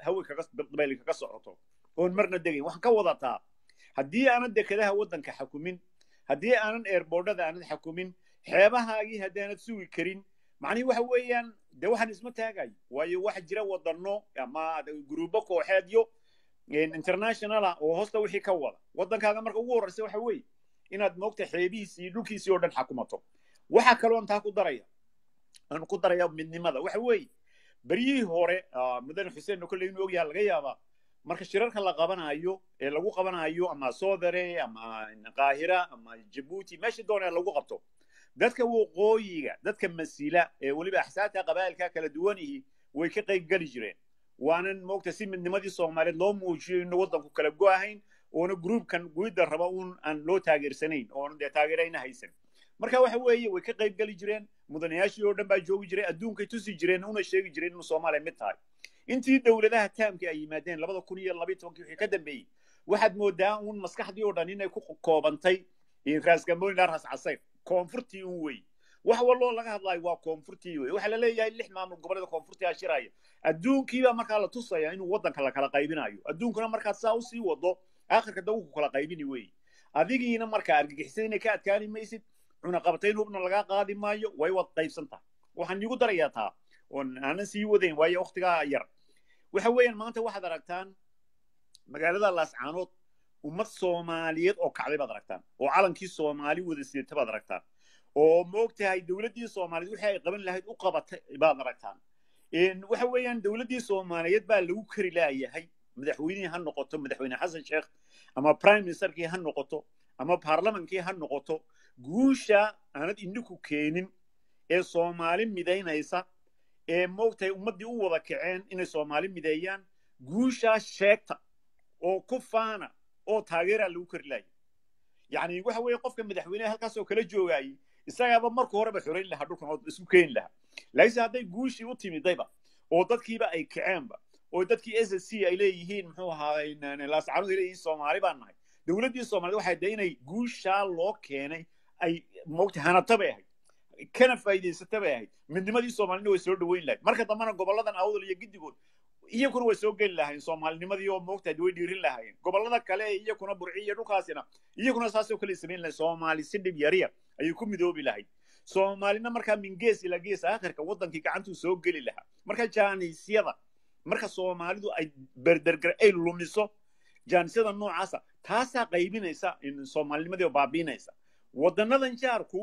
hawe kaga dabayl kaga socoto oon marna degayn waxaan ka wadataa haddii aanan dekedaha waddanka xakumin haddii aanan eerboodhada aanad xakumin xeebahaagii haddaanad sugi karin macnihi waxa weeyaan de waxaan isma taagayo waayo waxa jira wadano ama gruubo kooxeedyo internationala oo hoosta wixii ka wada waddankaaga marka ugu horreysa waxa weeye inaad moogta xeebihiisii iyo dhulkiisii oo dhan xakumato waxa kaloon taa ku daraya aan ku daraya midnimada waxa weeye beryihii hore mudane xuseen kolley inuu ogyaha laga yaabaa marka shirarka la qabanayo ee lagu qabanayo ama soodare ama qaahira ama jabuuti meeshii doonee lagu qabto dadka waqooyiga dadka masila ee weliba axsaabta qabaa'ilka kala duwanihi way ka qayb geli jireen waanan moogta si midnimadii soomaaliyeed loo muujiyo inu waddanku kala go-ahayn oona gruubkan guidda raba un aan loo taageersanayn oona dee taageerayna haysan marka waxa weeye way ka qayb geli jireen mudanayaashii oo dhan baa joogi jiray adduunkay tusi jireen una sheegi jireen inuu soomaaliya mid tahay intii dowladaha taamka ay yimaadeen labada kun iyo labayo tobankii wixii ka dambeeyey waxaad moodaa un maskaxdii oo dhan inay ku koobantay raasgamoyna ras casayr koonfurtii un wey wax waloo laga hadlaayo waa koonfurtii wey waxaa la leeyahay lix maamul goboleeda koonfurtii ashiraya adduunkiibaa markaa la tusaya inuu waddanka la kala qaybinayo adduunkuna markaad saa usii wado aakhirka da ku kala qaybini wey adigiina markaa argagixisada inay ka adkaani maysid cunaqabatayn hubna lagaa qaadi maayo way wad qaybsan tahay waxaan iigu darayaa taa oon aanan sii wadayn waayo waktigaa yar waxa weeyaan maanta waxaad aragtaan magaalada laascaanood ummad soomaaliyeed oo kacday baad aragtaan oo calankii soomaali wada sidata baad aragtaan oo moogtahay dowladdii soomaaliyeed wixii ay qaban lahayd u qabatay baad aragtaan waxa weeyaan dowladdii soomaaliyeed baa lagu kari laayahay madaxweynihii ha noqoto madaxweyne xasan sheekh ama prime ministerkii ha noqoto ama baarlamankii ha noqoto guusha aanad indhiku keenin ee soomaali midaynaysa ee moogtahay ummaddii u wada kaceen inay soomaali mideeyaan guushaa sheegta oo ku faana oo taageeraa lagu kari laayay yacni waxa weeye qofka madaxweyneha halkaasoo kala joogaayey isagaaba marka horeba xorayn lahaa dhulkan oo isku keeni lahaa laakiinse hadday guushii u timidayba oo dadkiiba ay kaceenba oo dadkii s s c ay leeyihiin muxuu ahaa laascaanood ay leeyihiin soomaali baan nahay dowladdii soomaaliyed waxay de inay guushaa loo keenay ay moogta hanata bay ahayd kana faa'iidaysata bay ahayd midnimadii soomaalina way soo dhaweyn lahayd marka dambena goboladan awdal iyo giddigood iyakuna way soo geli lahayn soomaalinimadii oo moogtahay way dhiirin lahaayeen gobolada kale ee iyakuna burci iyo dhulkaasina iyakuna saasoo kale samayn lahayd soomaali si dhib yariya ayay ku midoobi lahayd soomaalina markaa min gees ilaa gees aakhirka waddankii gacantuu soo geli lahaa marka jaaniisyada marka soomaalidu ay berdergar ay lumiso jaanisyada noocaasa taasaa qaybinaysa soomaalinimadii oo baabiinaysa waddanadan jaarku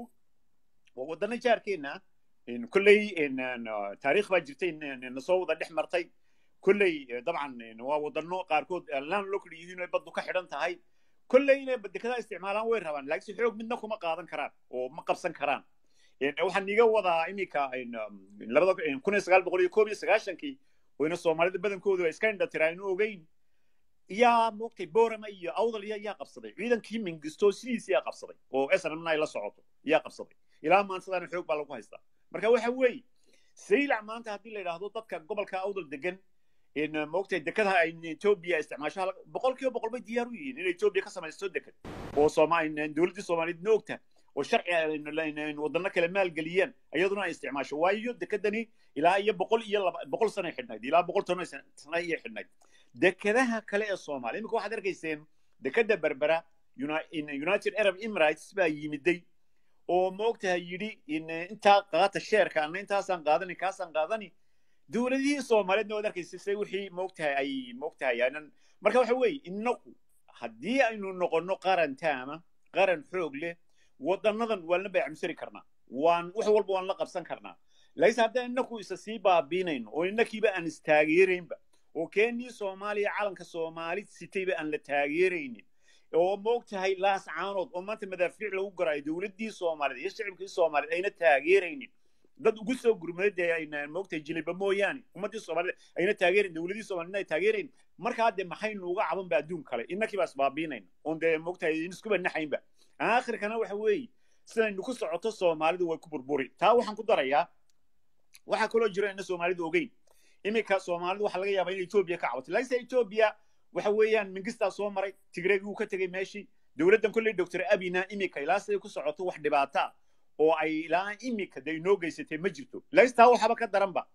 waa waddana jaarkeenna kolley taariikh baa jirtay nasoo wada dhex martay kolley dabcan waa waddano qaarkood laan loo kala yihiin ay baddu ka xidhan tahay kolley inay dekedaa isticmaalaan way rabaan laakiinse xoog midna kuma qaadan karaan oo ma qabsan karaan waxaan iga wadaa iminka labada kun iyo sagaal boqol iyo koob iyo sagaashankii oyna soomaalida badankoodu ay iska indhatiraa inu ogeyn yaa moogtay borama iyo awdal yaa yaa qabsaday ciidankii mingisto sidiisi yaa qabsaday oo snmna ay la socoto yaa qabsaday ilaa maantadaana xoog baa lagu haystaa marka waxa weeye saylac maanta haddii la yidhaahdo dadka gobolka awdal degan moogtay dekadaha ay etoobiya isticmaasho boqol kiiba boqol bay diyaar u yihiin in etoobiya ka samaysto dekad oo dowladdii soomaaliyeed noogta oo sharci wadano kale maalgeliyeen iyaduna ay isticmaasho waayo dekadani ilaa iyo boqol iyo laba boqol sanay xidhnayd ilaa boqol toban sana iyo xidhnayd dekadaha kale ee soomaaliya iminka waxaad arkayseen dekada berbera united arab emirates baa yimiday oo moogtahay yidhi intaa qaata sheerka ana intaasaan qaadani kaasaan qaadani dowladihii soomaaliyeedna waad arkaysa se wixii moogtahay ay moogtahay aanan marka waxa weeye inagu haddii aynu noqonno qaran taama qaran xoog leh wadanadan waan la baycamsari karnaa waan wax walba waan la qabsan karnaa laakiinse haddaan inaku isa sii baabiinayno oo inakiiba aan istaageeraynba oo keenii soomaaliya calanka soomaali sitayba aan la taageeraynin oo moogtahay laas caanood oo maanta madaafiic lagu garaayo dowladdii soomaaliyeed iyo shicibkii soomaaliyeed ayna taageeraynin dad ugu soo gurmaday ayna moogtahay jiliba mooyaane ummaddii soomaaliyeed ayna taageerayn dowladii soomaaliyed ay taageerayn markaa dee maxaynu uga caban ba adduun kale innakii baa isbaabiinayna oon dee moogtahay iskuba naxaynba aakhirkana waxa weeye sidaynu ku socoto soomaalidu way ku burburi taa waxaan ku darayaa waxaa kaloo jira ina soomaalidu ogeyn iminka soomaalidu waxaa laga yaabaa in etoobiya ka cabato laakiinse etoobiya waxa weeyaan mingistaa soo maray tigreegii uu ka tegey meeshii dowladdan kolley doctor abina iminka ilaa siday ku socoto wax dhibaata oo ay ilaa iminka dee inoo geysatay ma jirto laakiinse taa waxaba ka daranba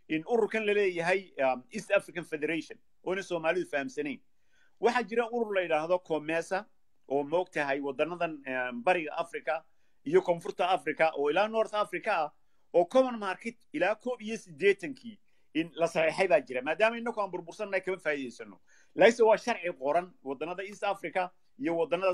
in ururkan laleeyahay east african federation oona soomaalidu fahamsanayn waxaa jira urur la yidhaahdo comesa oo moog tahay wadanadan bariga africa iyo koonfurta africa oo ilaa north africa ah oo common market ilaa koob iyo siddeetankii in la saxeexay baa jira maadaama inaku aan burbursannahay kama faa'iidaysano laise waa sharci qoran wadannada east africa iyo wadannada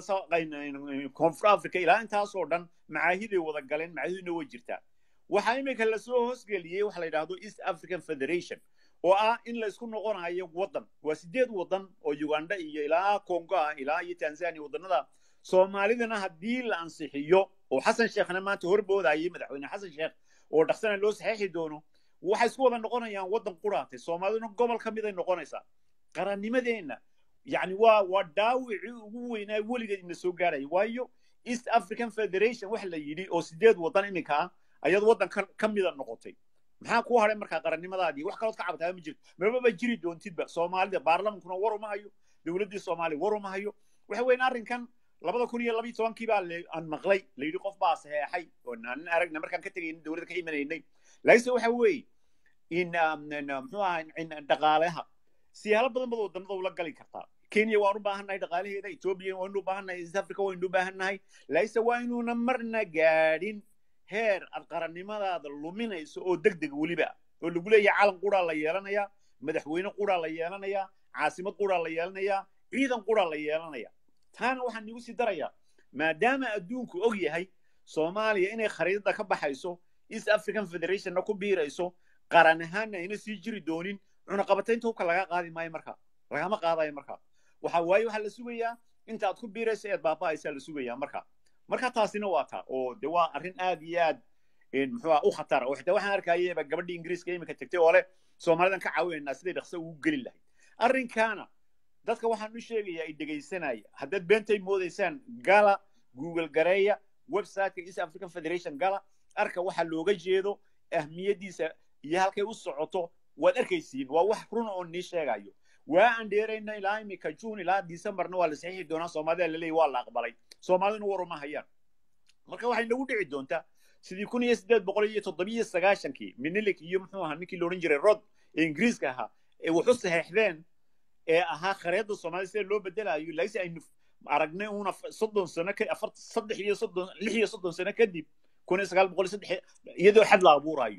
koonfur africa ilaa intaasoo dhan macaahiday wada galeen macaahiduna way jirtaa waxaa iminka lasoo hoosgeliyey waxa la yidhaahdo east african federation oo ah in la isku noqonayo waddan waa sideed waddan oo uganda iyo ilaa congo ah ilaa iyo tanzania wadannada soomaalidana haddii la ansixiyo oo xasan sheekhna maanta horboodayay madaxweyne xasan sheekh oo dhaqsana loo saxeexi doono waxay isku wada noqonayaan waddan quraatay soomaaliduna gobol ka mid ay noqonaysaa qarannimadeenna yani waa waa dhaawicii ugu weynaa weligeed ina soo gaaraya waayo east african federation waxa la yidhi oo sideed waddan iminka ah ayaad waddan ka mida noqotay maxaa kuu hadhay markaa qarannimadaadii wax kalood ka cabtaa ma jirto mababa jiri doontidba soomaalida baarlamankuna war uma hayo dowladdii soomaaliya war uma hayo waxa weyn arrinkan labada kun iyo labiyo tobankii baa aan maqlay la yidhi qof baa saxeexay oo aanan aragna markaan ka tegayna dowladda ka imanaynay laakiinse waxa weeye in muxuu ahaa dhaqaalaha siyaalo badan bad wadannada ula gali kartaa kenya waan u baahannahay dhaqaalaheeda ethiopia waynu u baahannahay east africa waynu u baahannahay laakiinse waa inuuna marna gaadhin heer aad qarannimadaada luminayso oo deg deg weliba oo lagu leeyahay calan quraa la yeelanayaa madaxweyne quraa la yeelanayaa caasimad quraa la yeelanayaa ciidan quraa la yeelanaya taana waxaan igu sii darayaa maadaama adduunku og yahay soomaaliya inay khariidada ka baxayso east african federationna ku biirayso qaran ahaanna ayna sii jiri doonin cunaqabataynta hubka laga qaadi maayo marka lagama qaadayo marka waxa waaye waxaa la sugayaa inta aad ku biirayso eed baaba'aysaa la sugayaa marka marka taasina waa taa oo de waa arrin aad iyo aad muxuu u khatara oo xitaa waxaan arkayaba gabadhii ingiriiska iminka tagtay oo leh soomaalidan ka caawinaynaa siday dhaqso ugu geli lahayd arrinkaana dadka waxaan u sheegayaa ay dhegaysanaya haddaad beentay moodaysaan gala google gareeya websiteka east african federation gala arka waxa looga jeedo ahmiyaddiisa iyo halkay u socoto waad arkaysiin waa wax run oo nii sheegayo waa aan dheerayna ilaa iminka june ilaa decemberna waa la saxiixi doonaa soomaalida laleeyahy waa la aqbalay soomaaliduna war uma hayaan marka waxay nagu dhici doontaa sidii kun iyo siddeed boqol iyo toddobiyo sagaashankii minilik iyo muxuu ahaa ninkii loodhan jiray rod ee ingiriiska ahaa ee waxu saxeexdeen ee ahaa khareedda soomaalida sida loo bedelayo laakiinse aynu aragnay uuna soddon sano ka afar saddex iyo soddon lix iyo soddon sano kadib kun iyo sagaal boqol iyo saddex iyadoo xad la abuurayo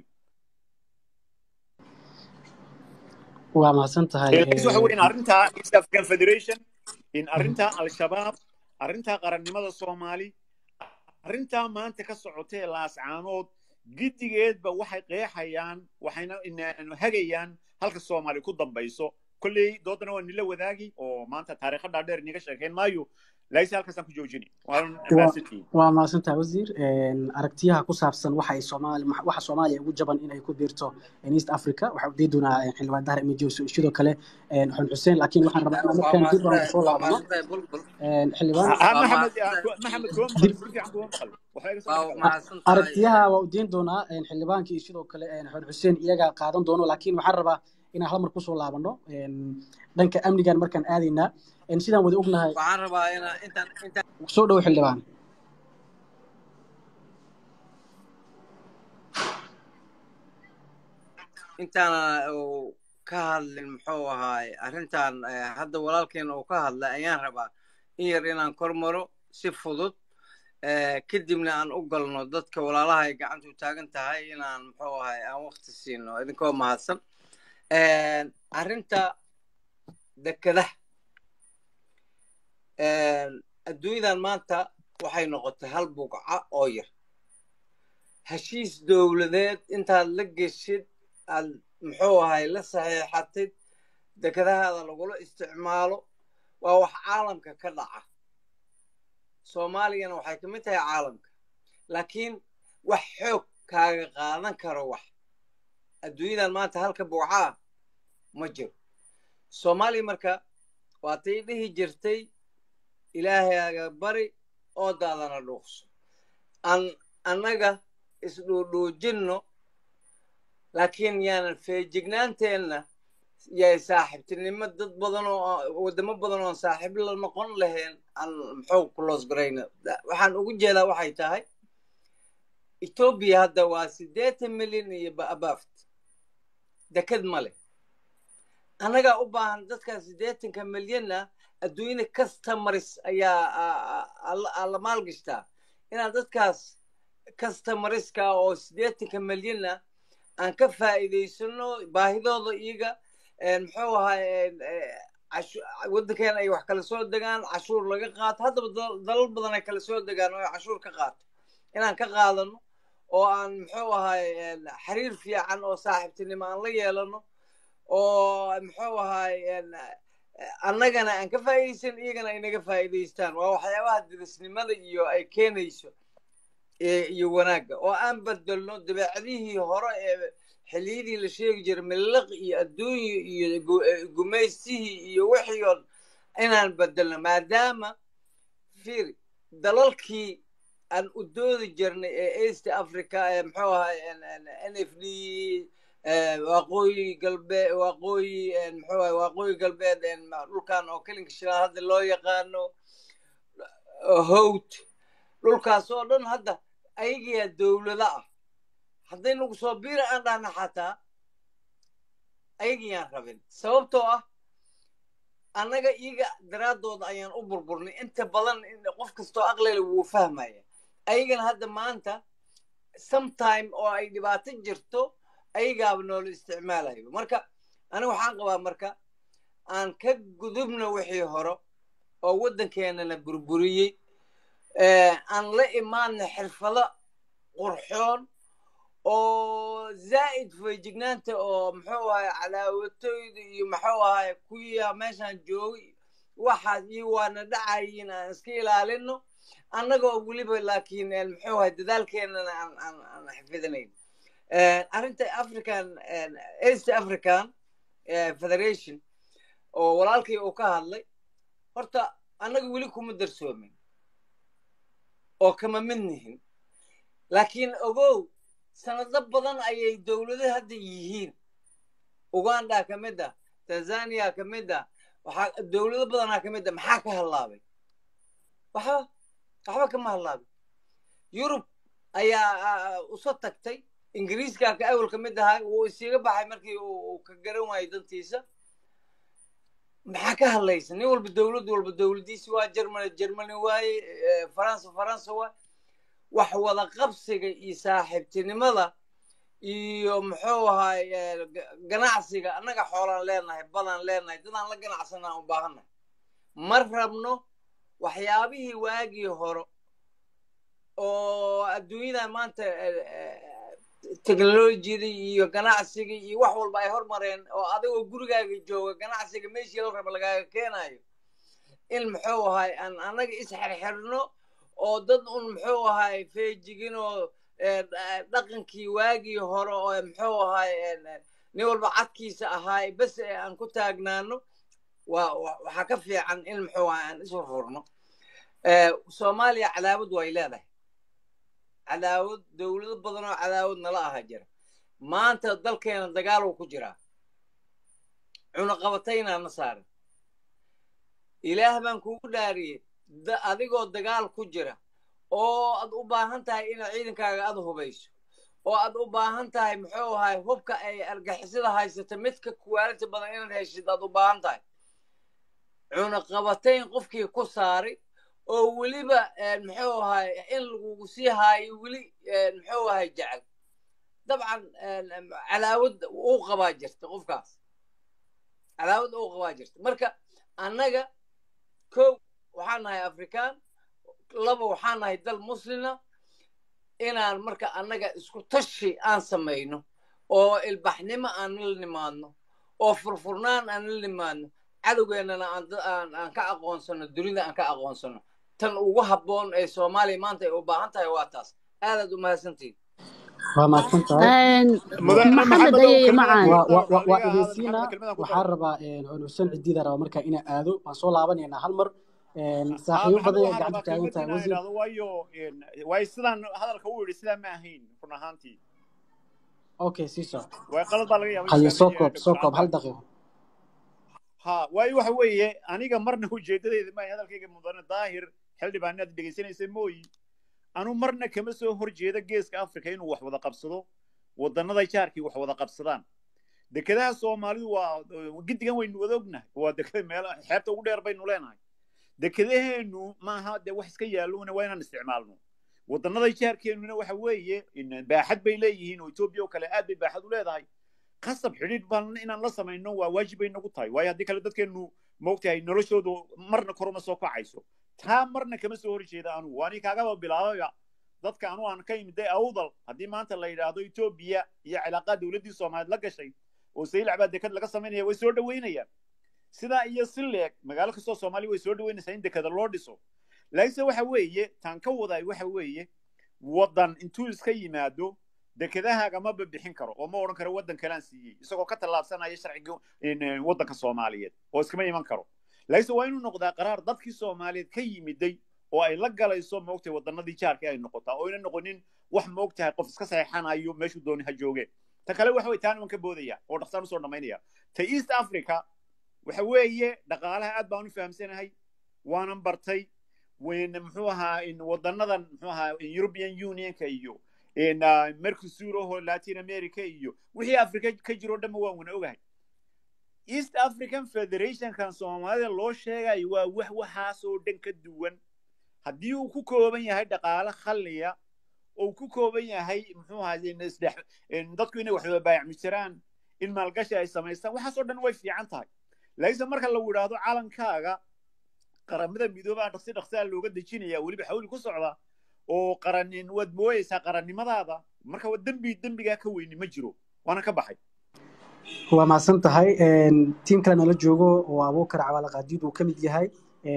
waa mahadsan tahay waxa weyn arrintaa east african federation in arrintaa al-shabaab arrintaa qarannimada soomaali arrintaa maanta ka socotee laascaanood giddigeedba waxay qeexayaan waxayna hagayaan halka soomaali ku dambayso kolley doodana waa nila wadaagi oo maanta taariikha dhaadheer iniga sheekayn maayo laakiinse halkaasaan ku joojini waa mahadsantahay wasiir aragtiyaha ku saabsan waxa ay soomaali waxa soomaaliya ugu jaban inay ku biirto east africa waxaa udii doonaa xildhibaan dahar imijoos sidoo kale xun xuseen laakiin waxaan rabaa inaan markaan dib aan soo laabno xildhibaan aragtiyaha waa udiin doonaa xildhibaankii sidoo kale xun xuseen iyaga qaadan doono laakiin waxaan rabaa inaan hal mar kusoo laabano dhanka amnigan markaan aadaynaa sidaan wada ognahay waxaan rabaa inaan intaan intaan soo dhow xildhibaan intaana uu ka hadlin muxuu ahaay arrintan hadda walaalkeena uu ka hadlay ayaan rabaa in yar inaan kor maro si fudud kadibna aan u galno dadka walaalaha ay gacantu taagan tahay inaan muxuu ahaay aan wakti siino idinkoo mahadsan arrinta dekadaha adduunyadan maanta waxay noqotay hal bugca oo yar heshiis dowladeed intaad la geshid aad muxuu ahay la saxiixatid dekadahaada lagula isticmaalo waa wax caalamka ka dhaca soomaaliyana waxay ka mid tahay caalamka laakiin wax xoog kaaga qaadan karo wax adduunyadan maanta halka bugcaa ma jiro soomaaliya marka waatay dhihi jirtay ilaahayaaga bari oo daadana dhuuqso aan annaga isdhuudhuujinno laakiin yaanan feejignaanteenna yay saaxiibtinimo dad badan oo waddamo badan oon saaxiib la noqon lahayn aan muxuu kuloos garayna waxaan ugu jeedaa waxay tahay etoobiya hadda waa siddeetan milyan iyo abaft deked ma leh annagaa u baahan dadkan siddeetanka milyanna adduunyada customers ayaa la maalgashtaa inaan dadkaas customariska oo siddeetanka milyanna aan ka faa'iidaysano baahidooda iyaga muxuu ahay waddankeena ay wax kala soo degaan cashuur laga qaato haddaba dalal badan ay kala soo degaan oo cashuur ka qaato inaan ka qaadano oo aan muxuu ahay xiriir fiican oo saaxiibtinimo aan la yeelano oo muxuu ahay annagana aan ka faa'iidaysan iyagana ay naga faa'iidaystaan waa waxyaabaha dirisnimada iyo ay keenayso iyo wanaagga oo aan bedelno dabeecadihii hore ee xilliyadii la sheegi jiray miliq iyo adduunyo iyo gumaystihii iyo wixii oo inaan bedelno maadaama fiiri dalalkii aan u doodi jirnay ee east africa ee muxuu ahay n f d waqooyi galbeed waqooyi muxuu ahay waqooyi galbeed dhulkan oo kelinka shilaal hadda loo yaqaano howd dhulkaas oo dhan hadda ayagiyaa dowlado ah hadday nagu soo biira aan dhahna xataa ayagiyaan rabin sababtoo ah annaga iyaga daraaddooda ayaan u burburnay inta badan qof kastoo aqlele wuu fahmaya ayagana hadda maanta sometime oo ay dhibaato jirto ayagaaba noola isticmaalayo marka aniga waxaan qabaa marka aan ka gudubno wixii hore oo waddankeenana burburiyey aan la imaadna xirfado qurxoon oo zaa'id feejignaanta oo muxuu ahay calaawatoyda iyo muxuu ahay kuya meeshaan joogay waxaas iyo waana dhacayin aan iska ilaalino annagoo weliba laakiin muxuu ahay dadaalkeenana aan aan aan xifidinayn arrinta african east african federation oo walaalkii uu ka hadlay horta annaga weli kuma darsoomin oo kama mid nihin laakiin ogow sanado badan ayay dowlado hadda yihiin uganda ka mid ah tanzania ka mid ah waxaa dowlado badanaa ka mid ah maxaa ka hallaabay waxba waxba kama hallaabin yurub ayaa uso tagtay ingiriiska ka awal ka mid ahaa wuu isiga baxay markii uu ka garan waayay dantiisa maxaa ka hadlaysa nin walba dowlad walba dowladiisi waa germany germany waaye faransa faransa waaye wax wada qabsiga iyo saaxiibtinimada iyo muxuu ahay ganacsiga annaga xoolaan leenahay badan leenahay dadaan la ganacsanaa u baahannahay ma rabno waxyaabihii waagii hore oo adduunyada maanta teknolojiyada iyo ganacsiga iyo wax walba ay hormareen oo adigoo gurigaaga jooga ganacsiga meeshii la raba lagaaga keenayo in muxuu ahay aan annaga isxirxirno oo dad un muxuu ahay feejigin oo dhaqankii waagii hore oo muxuu ahay nin walba cadkiisa ahaay bes aan ku taagnaano waa waxaa ka fiican in muxuu ahay aan isfurfurno soomaaliya cadaawad way leedahay cadaawad dowlado badan oo cadaawad nala aha jira maanta dalkeena dagaal uu ku jiraa cunaqabataynaa na saaran ilaah baan kugu dhaariyey adigoo dagaal ku jira oo aad u baahan tahay inaad ciidankaaga aad hubayso oo aad u baahan tahay muxuu ahay hubka ay argixisada haysata midka kuwaalita badan inaad heshid aad u baahan tahay cunaqabatayn qofkii ku saaray oo weliba muxuu ahay in lagugu sii haayo weli muxuu ahay jecel dabcan cadaawad uu qabaa jirta qofkaas cadaawad uu qabaa jirta marka annaga kow waxaan nahay afrikaan laba waxaan nahay dal muslima inaan marka annaga isku tashi aan samayno oo ilbaxnimo aan la nimaadno oo furfurnaan aan la nimaadno cadowgeennana aan ka aqoonsano dunida aan ka aqoonsano tan ugu habboon ee soomaaliya maanta ay u baahan tahay waa taas aadaad u mahadsantihin waa mahadsantahay maxamed ayay macaan waa idinsiina waxaan rabaa xuseen cidiida raba markaa inaa aado waan soo laabanaynaa hal mar saaxiibo badan ay gacanta taagan tahay wasiir waayo waayo sidaan hadalka u yidhi sidaa ma ahayn run ahaantii okay sii soc waay qalad baa laga yaabay haye soo koob soo koob hal daqiiqo ha waayo waxa weeye aniga marna ujeedadeeda ma hadalkayga mudane daahir xildhibaanaad dhegaysanaysa mooyi anu marna kama soo horjeeda geeska africa inuu wax wada qabsado wadannada jaarkii wax wada qabsadaan dekedaha soomaalidu waa giddigan waynu wada ognahay waa dekeda meel xeebta ugu dheer baynu leenahay dekedaheenu maaha dee wax iska yaalloona waa inaan isticmaalno wadannada jaarkeenuna waxa weeye baaxad bay leeyihiin oo etoobiya oo kale aad bay baaxad u leedahay qasab xidhiidh baan inaan la samayno waa waajib bay nagu tahay waayo haddii kale dadkeenu moogtahay noloshoodu marna koruma soo kacayso taa marna kama soo horjeeda anugu waani kaagaba bilaabaya dadka anu aan ka imiday awdal haddii maanta la yidhaahdo etoobiya iyo cilaaqaa dowladdii soomaaliyeed la gashay oo saylac baa deked laga samaynaya way soo dhoweynayaan sidaa iyo si leeg magaalo kastoo soomaaliya way soo dhoweynaysaa in dekeda loo dhiso laakiinse waxa weeye taan ka waday waxa weeye waddan intuu iska yimaado dekedahaaga ma babixin karo oo ma odhan karo waddan kalaan siiyey isagoo ka tallaabsanaya sharciga waddanka soomaaliyeed oo iskama iman karo laakiinse waa inuu noqdaa qaraar dadkii soomaaliyeed ka yimiday oo ay la galayso moogtahay wadannadii jaarka ay noqotaa oo ayna noqonin wax moogtahay qof iska saxeexanayo meeshuu dooni ha jooge ta kale waxa weye taan iman ka boodaya oo dhaqsaan usoo dhammaynaya ta east africa waxa weeye dhaqaalaha aad baan u fahamsanahay waanan bartay muxuu ahaa wadanadan muxuu ahaa european unionka iyo mercosur oho latin america iyo wixii africa ka jiro dhanba waan wana ogahay east african federationkan soomaalida loo sheegayo waa wax waxaasoo dhan ka duwan haddii uu ku kooban yahay dhaqaale khalliya oo ku kooban yahay muxuu ahaa dadku inay waxba baayacmi jiraan in maalgashi ay samaystaan waxaasoo dhan way fiican tahay laakiinse marka lagu yidhaahdo calankaaga qaramada midoobaa dhaqsi dhaqsaa looga dejinaya weliba xawli ku socda oo qaranin waad mooyeysaa qarannimadaada marka waa dembi dembigaa ka weyni ma jiro waana ka baxay waa mahadsan tahay tiim kale nala joogo oo abuukar cawaale qaadiid uu ka mid yahay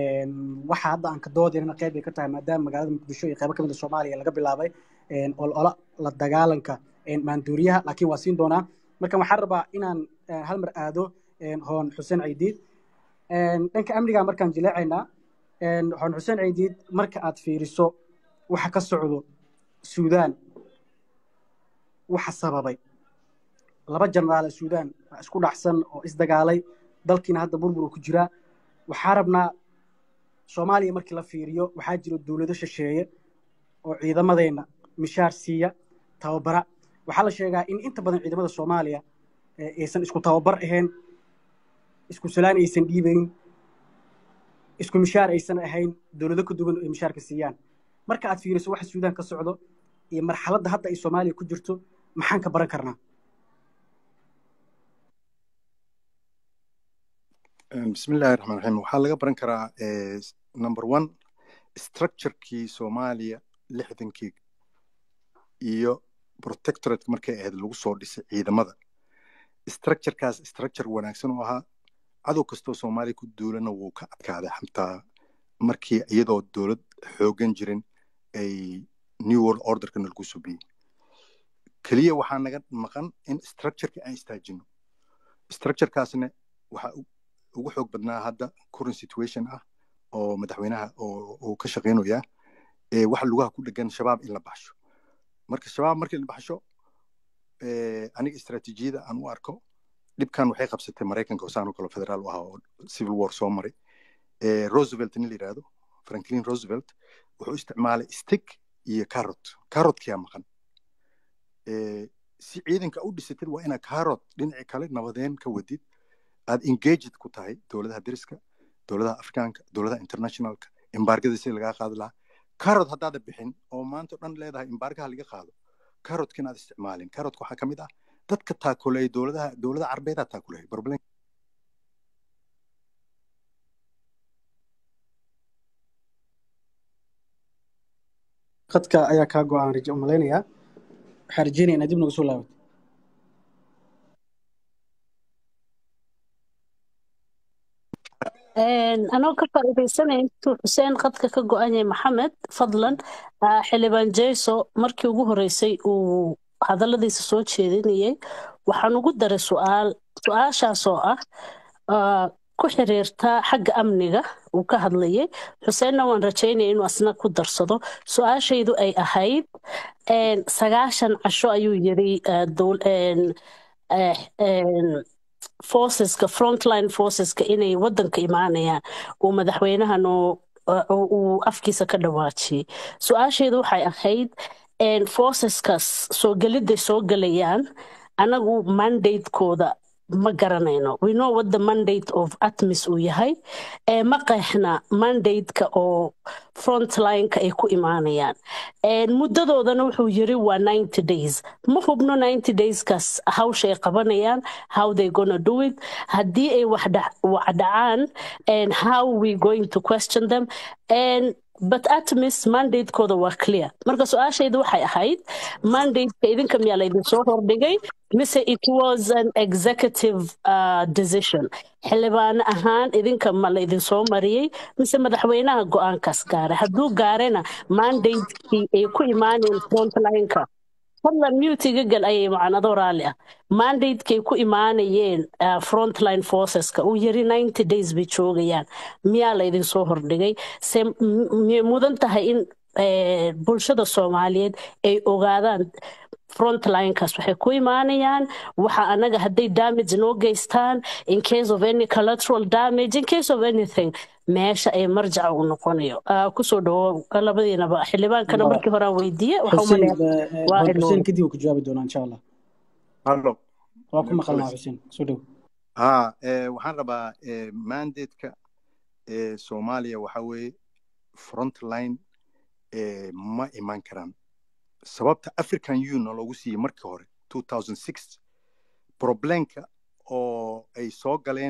waxa hadda aan ka doodaynana qayb ay ka tahay maadaama magaalada muqdisho iyo qaybo ka mid a soomaaliya laga bilaabay olola la dagaalanka maanduuriyaha laakiin waa siin doonaa marka waxaan rabaa inaan hal mar aado hoon xuseen caydiid dhanka amniga markaan jileecaynaa hoon xuseen caydiid marka aad fiiriso waxa ka socdo suudaan waxa sababay laba jenaraal suudaan isku dhacsan oo isdagaalay dalkiina hadda burbur uu ku jiraa waxaa rabnaa soomaaliya markii la fiiriyo waxaa jiro dowlado shisheeye oo ciidamadeenna mishaar siiya tababara waxaa la sheegaa in inta badan ciidamada soomaaliya aysan isku tababar ahayn isku salaan aysan dhiibayn isku mishaar aysan ahayn dowlado ka duwan ay mishaarka siiyaan marka aad fiiriso waxa suudaan ka socdo iyo marxaladda hadda ay soomaaliya ku jirto maxaan ka baran karnaa bismillahi raxmaan raxiim waxaa laga baran karaa number one structurekii soomaaliya lixdankii iyo protectoratka markay ahayd lagu soo dhisay ciidamada structurekaas structure wanaagsan oo ahaa cadow kastoo soomaaliya ku duulana wuu ka adkaaday xataa markii iyadoo dowlad xoogan jirin ay new world orderkana lagu subiyey keliya waxaa naga maqan in structureka aan istaajino structurekaasna waxaa ugu xoog badnaa hadda current situation ah oo madaxweynaha oo ka shaqaynaya waxa lugaha ku dhegan shabaab in la baxsho marka shabaab markii la baxsho aniga istaraatiijiyada aan u arko dhibkan waxay qabsatay maraykanka oo saan oo kale federaal u ahaa oo civil war soo maray roosevelt nin la yidhaahdo franklin roosevelt wuxuu isticmaalay stick iyo carrot carrotkiyaa maqan si ciidanka u dhisatid waa inaad carrot dhinaci kale nabadeen ka wadid aad engaged ku tahay dowladaha deriska dowladaha afrikaanka dowladaha internationalka embargada si lagaa qaadi lahaa carrot haddaada bixin oo maanta o dhan leedahay embargaha laga qaado carrotkin aad isticmaalin carrotka waxaa kamid ah dadka taakuleey dowladaha dowladaha carbeedaa taakuleey problem qadka ayaa kaa go-aan raje umalaynayaa waxaa rajeynaya inaad dib nagu soo laabato anoo ka faa'iidaysanaya intuu xuseen qadka ka go-an yahay maxamed fadlan xildhibaan jeyso markii ugu horreysay uu hadalladiisa soo jeedinayay waxaan ugu daray su'aal su-aashaasoo ah ku xiriirta xagga amniga uu ka hadlayay xuseenna waan rajaynaya inuu asna ku darsado su-aashaydu ay ahayd sagaashan casho ayuu yiri forceska frontline forceska inay wadanka imaanayaan uu madaxweynahan uu afkiisa ka dhawaajiyey su-aasheedu waxay ahayd forceskaas soo gelidday soo gelayaan anagu mandatekooda ma garanayno we know what the mandate of atmis uu yahay ee ma qeexna mandate-ka oo frontline-ka ay ku imaanayaan Een, muddadoodana wuxuu yiri waa 90 days ma hubno 90 dayskaas hawsha ay qabanayaan how they gonna do it haddii ay wax dhac- wax dhacaan and how we going to question them and but atmis mandate-kooda waa clear marka su-aashayda waxay ahayd mandate-ka idinka miyaa laydin soo hordhigay mise it was an executive uh, decision xildhibaan ahaan idinka ma laydin soo mariyey mise madaxweynaha go-aankaas gaaray hadduu gaarena mandate-kii ay ku imaaneen frontline-ka fadlan mutiga gal ayay macnado raalli ah mandate-kay ku imaanayeen uh, frontline forceska uu yiri 90 days bay joogayaan miyaa laydin soo hordhigay se m- miyay mudan tahay in eh, bulshada soomaaliyeed ay ogaadaan frontlinekaas waxay ku imaanayaan waxa anaga hadday damage noo geystaan in case of any collateral damage in case of anything meesha ay marjaca u noqonayo Ah, kusoo dhawo labadiinaba xildhibaankana Waa- markii hore aan weydiiye waxa xuseen umaleeya eh, waa hor ilooday. xuseen kadib uu ka jawaabi doonaa insha allah hallo waa ku maqalnaa xuseen soo dhow ها eh, waxaan rabaa eh, mandate-ka eh, soomaaliya waxa weeye frontline eh, ma iman karaan sababta african union loogu siiyey markii hore 2006 problemka oo ay soo galeen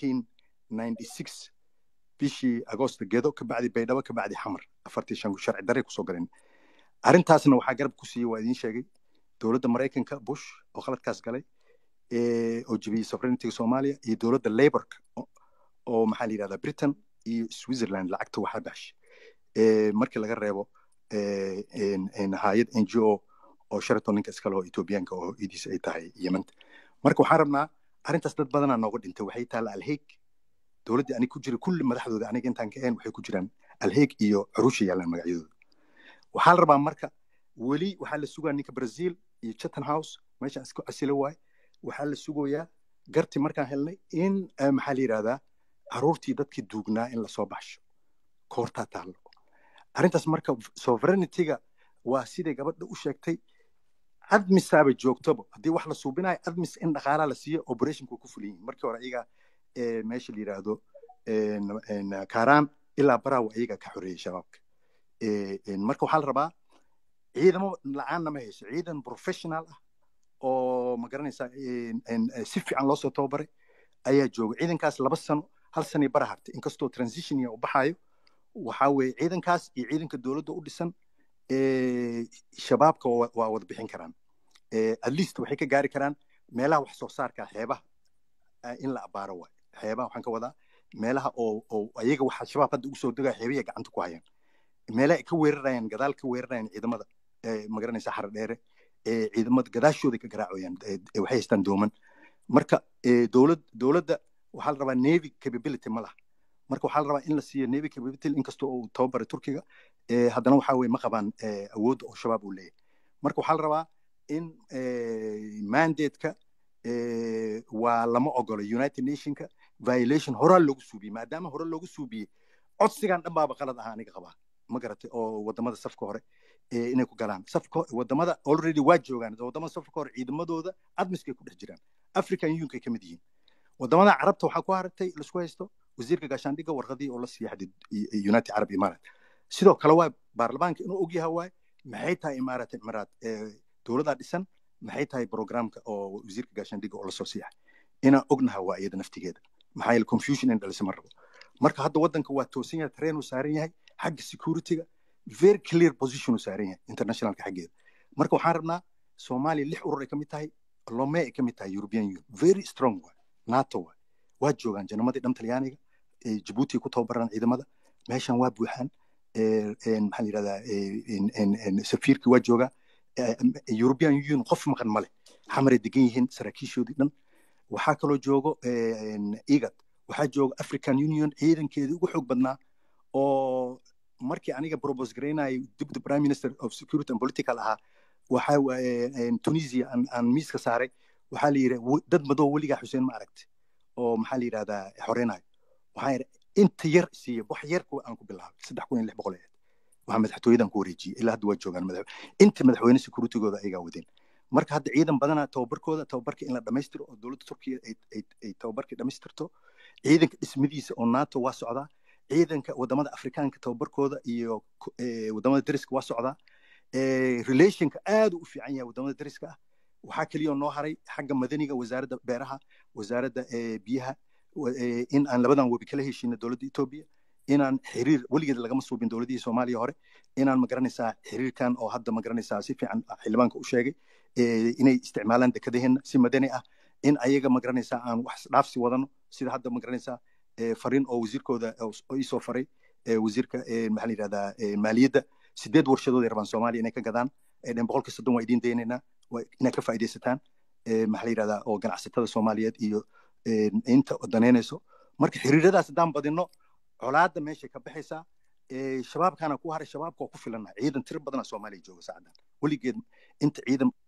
1996 bishii agosto gedo ka bacdi baydhabo ka bacdi xamar afartii shan sharci darray kusoo galeen arrintaasna waxaa garab ku siiyey waa idiin sheegay dowladda maraykanka bush oo khaladkaas galay eh, oo jebiyey sovereigntyga soomaaliya iyo dowladda laborka oo- oo maxaa la yidhahdaa britain iyo switzerland lacagta waxaa baxshay Eh, markii laga reebo eh, en- en hayad n g o oo sheraton ninka iskale oo etoobiyaanka oo idiis ay tahay yemanta marka waxaan rabnaa arrintaas dad badanaa nooga dhintay waxay taalla alheeg dowladdii anig ku jira kulli madaxdooda aniga intaan ka ahayn waxay ku jiraan alheeg iyo curusha yaallaan magacyadooda waxaa la rabaa marka weli waxaa la sugaa ninka brazil iyo chatham house meeshaan isku casilo waay waxaa la sugayaa garti markaan helnay in eh, maxaa la yidhahdaa caruurtii dadkii duugnaa in lasoo baxsho koortaa taallo arrintaas marka sovereigntyga waa siday gabadha u sheegtay admisaaba joogtoba haddii wax la suubinayo admis in dhaqaalaa la siiyo operationku ku fulan yihin markii hore ayaga eh, meesha la yidhaahdo en- en, kaaraan ilaa baraawa ayaga ka xoreeyey shabaabka Eh, en, marka waxaa la rabaa ciidamo la-aanna ma hayso ciidan professional ah oo ma garanaysaa en- en, eh, si fiican loo soo tababaray ayaa jooga ciidankaas laba sano hal sanay bara hartay inkastoo transitionia u baxaayo waxaa weeye ciidankaas iyo ciidanka dowladda u dhisan eh, shabaabka waa waa wada bixin karaan Eh, at least waxay ka gaari karaan meelaha wax soo saarka xeebaha eh, in la abaaro waay xeebaha waxaan ka wadaa meelaha oo oo ayaga waxa shabaab hadda ugu soo degaya xeebiya gacanta ku hayaan meelaha ay ka weerarayaan gadaal ka weerarayaan ciidamada eh, ma garanaysa xara dheere eh, ciidamada gadaashooda ka garaacayaan eh, eh, waxay haystaan dooman marka eh, dowlad dowladda waxaa la rabaa navy capability ma laha marka waxaa la rabaa in la siiyo navy capability inkastoo uu tababaray turkiga eh, haddana waxaa weye ma qabaan eh, awoodda oo shabaab uu leeyahay marka waxaa la rabaa in eh, mandate-ka eh, waa lama ogolo united nationka violation horaa loogu suubiyey maadaama hore loogu suubiyey codsigan dhan baaba qalad ahaa aniga qabaa ma garatay oo wadamada safka hore eh, inay ku galaan safka wadamada already waa joogaan wadamada safka hore ciidamadooda admiskay ku dhex jiraan african unionkay ka mid yihiin wadamada carabta waxaa ku haragtay laisku haysto wasiirka gaashaandhigga warqadii oo la siiya xadid united arab imarat sidoo kale waa baarlamaanka inuu ogyaha waay maxay tahay imaarat imaraat dowladaa dhisan maxay tahay programka oo wasiirka gaashaandhigga oo lasoo siiyahay inaan ognaha waa iyada naftigeeda maxaa yeele confusion in dhalisa ma rabo marka hadda waddanka waa toosan yahay tareen uu saaran yahay xagga securityga very clear position uu saaran yahay internationalka xaggeeda marka waxaan rabnaa soomaaliya lix urur ay ka mid tahay lome ay ka mid tahay european union very strong waay nato waay waa joogaan janamadii dhan talyaaniga jabuuti ku tababaraan ciidamada meeshan waa buuxaan maxaa la yidhahdaa safiirkii waa joogaa european union qof maqan male xamaray degan yihiin saraakiishoodii dhan waxaa kaloo joogo igad waxaa jooga african union ciidankeedii ugu xoog badnaa oo markii aniga propose garaynayay deputy prime minister of security and political ahaa waxa tunisia aan miiska saaray waxaa la yidhi dad madow weligaa xuseen ma aragti oo maxaa la yidhahdaa xoreynayo waxaa yidhi inta yar siiya wax yar aan ku bilaabay saddex kun iyo lix boqol eed waxaa madaxtooyadan ku wareejiyey ilaa hadda waa joogaan madax inta madaxweyne securitygooda ayagaa wadeen marka hadda ciidan badanaa tababarkooda tababarka in la dhammaystiro oo dowladda turkiya ay tababarkii dhammaystirto ciidanka dhismadiisa oo nato waa socdaa ciidanka wadamada afrikaanka tababarkooda iyo wadamada dariska waa socdaa relationka aad u fiican yahay wadamada dariska ah waxaa keliya noo haray xagga madaniga wasaaradda beeraha wasaaradda biyaha in aan labadan webi kala heshiino dowladda etoobiya inaan xiriir weligeed lagama suubin dowladihii soomaaliya hore inaan magaranaysaa xiriirkan oo hadda magaranaysaa si fiican xildhibaanka u sheegay inay isticmaalaan dekadaheena si madani ah in ayaga magaranaysaa aan wax dhaafsi wadano sida hadda magaranaysaa fariin oo wasiirkooda iisoo faray wasiirka maxaa la yidhahdaa maaliyadda sideed warshadood ay rabaan soomaaliya inay ka gadaan dhen boqolka soddon waa idiin daynaynaa inaad ka faa'iidaysataan maxaa la yidhahdaa oo ganacsatada soomaaliyeed iyo inta danaynayso marka xiriiradaas haddaan badino colaadda meeshay ka baxaysaa shabaabkaana ku haray shabaabka waa ku filana ciidan tiro badana soomaaliya jooga saacadan weligeed inta ciidan